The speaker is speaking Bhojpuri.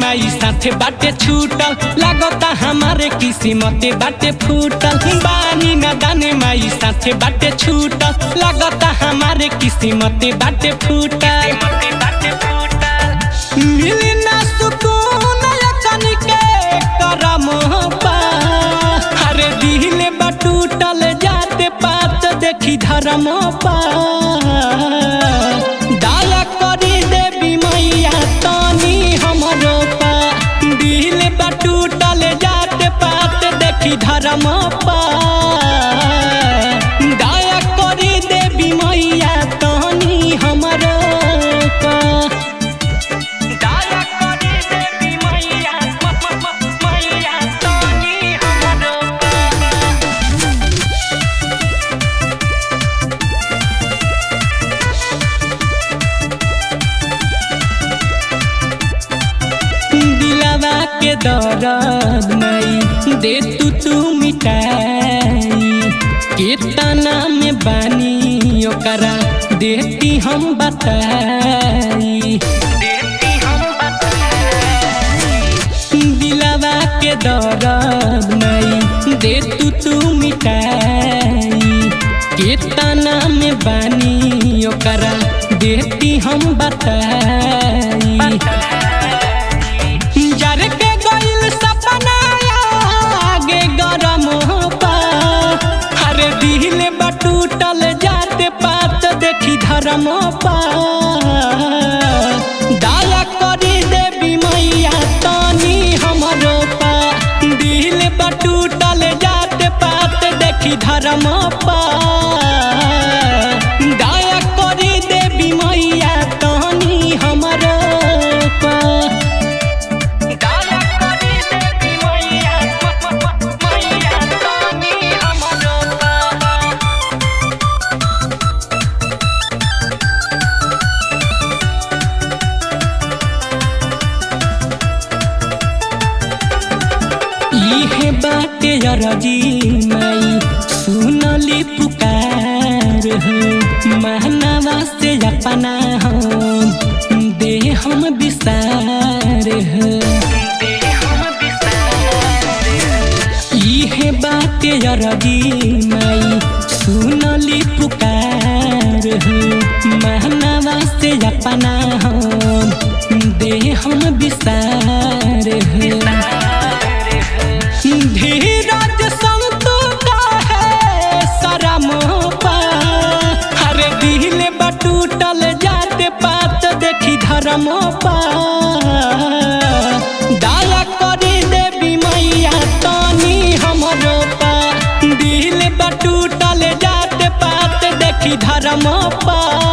माई साथे बाटे छूटल लागता हमारे किस्मत बाटे फूटल बानी न दाने माई साथे बाटे छूटल लागता हमारे किस्मत बाटे फूटल मिली ना सुकून अचन के करम पा अरे दिल बटूटल जाते पात देखी धर्म पा दया करी देवी मैया तनी हमरो पा दिल बटूटल जाते पात देखी धर्म पा दया करी देवी मैया तनी हमरो पा दया करी देवी मैया मैया तनी हमरो दिलवा के दर्द नहीं दे तू तू मिटाई केतना में बानी ओकरा देती हम बताई दिलवा के दर्द नहीं दे तू तू मिटाई केतना में बानी ओकरा देती हम बताई जर के गइल सपना आगे गरम पा हरे दिल बटूटल जाते पात देखी धर्म पा दया करी देवी मैया तनी हमरो पा दिल बटूटल जाते पात देखी धर्म पा दया करी देवी मैया तनी हमरो पा दया करी देवी मैया मैया तनी हमरो पा इहे बाटे अरजी माई सुनली पुकार हो महनावा से अपना हम दे हम विस्तार हो इहे बाटे अरजी माई सुनली पुकार हो महनावा से अपना हम दे हम विस्तार हो धीरज संतु है शरम पा हरे दिल बटूटल जाते पात देखी धर्म पा दया करी देवी मैया तनी हमरो पा दिल बटूटल जाते पात देखी धर्म पा